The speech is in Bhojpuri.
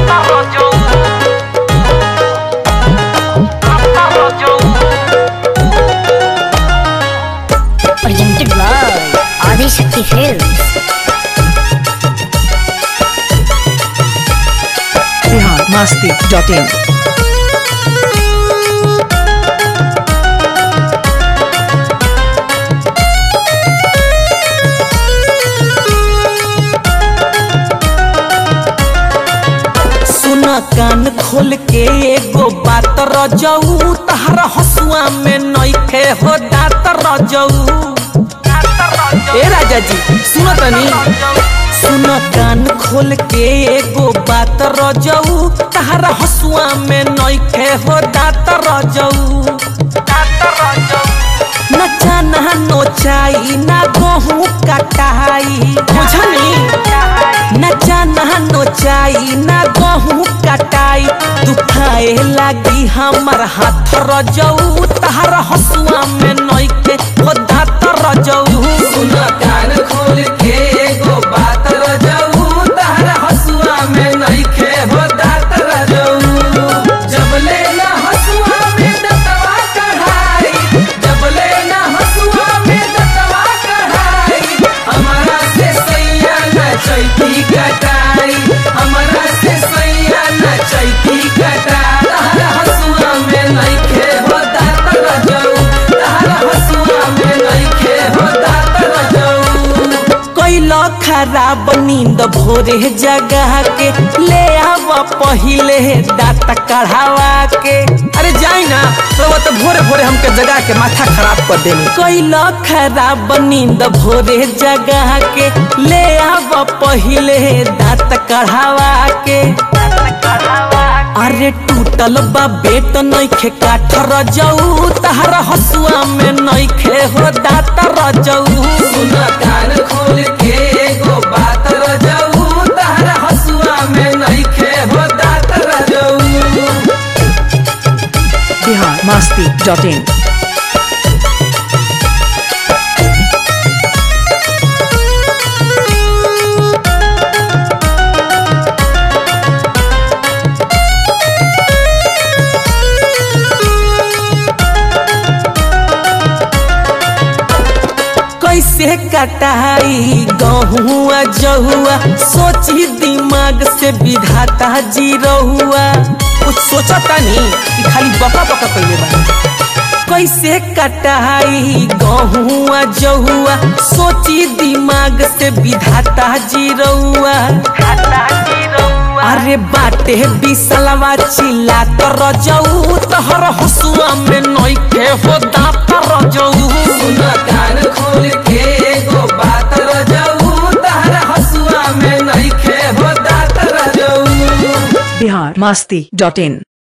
Presented by Adi Shakti Films. Bihar Masti dot in सुन कान खोल के एगो बात रजऊ तहरा हसुआ में नइखे हो दात रजऊ ए राजा जी सुन तनी सुन कान खोल के एगो बात रजऊ तहरा हसुआ में नइखे हो दात रजऊ न चना नोचाई ना गहूँ कटाई बुझनी न चना नोचाई ना गहूँ कटाई दुखाए लागी हमर हाथ रजऊ तहर हसुआ में नइखे हो दात रजऊ सुन कान खोल के एगो बात रजऊ तहर हसुआ में नइखे हो दात रजऊ जबले ना हसुआ में दतवा कढ़ाई जबले ना हसुआ में दतवा कढ़ाई हमारा से सैया न चैती कटाई हमारा से सैया न चैती कटा तहरा हसुआ में नइखे हो दात रजऊ तहरा हसुआ में नइखे हो दात रजऊ कैला खराब नींद भोरे जगह के ले आव पहिले दांत कढ़ावा के अरे जाई ना तो वो तो भोरे भोरे हमके जगा के माथा खराब कर देनी कैला खराब नींद भोरे जगह के ले आव पहिले दांत कढ़ावा के अरे टूटल बा बेट नइखे काठ रजऊ तहरा हसुआ में नइखे हो दात रजऊ सुन कान खोल के एगो बात रजऊ तहरा हसुआ में नइखे हो दात रजऊ बिहार मस्ती डॉट इन कैसे कटाई गहुआ जहुआ सोची दिमाग से विधाता जी रहुआ कुछ सोचता नहीं कि खाली बका बका कैले बा कैसे कटाई गहुआ जहुआ सोची दिमाग से विधाता जी रहुआ अरे बाटे बिसलवा चिल्ला तो रजऊ तहर हसुआ में नइखे हो दांत रजऊ सुन कान खोल के एगो बात रजऊ तहर हसुआ में नइखे हो दांत रजऊ बिहार मस्ती डॉट इन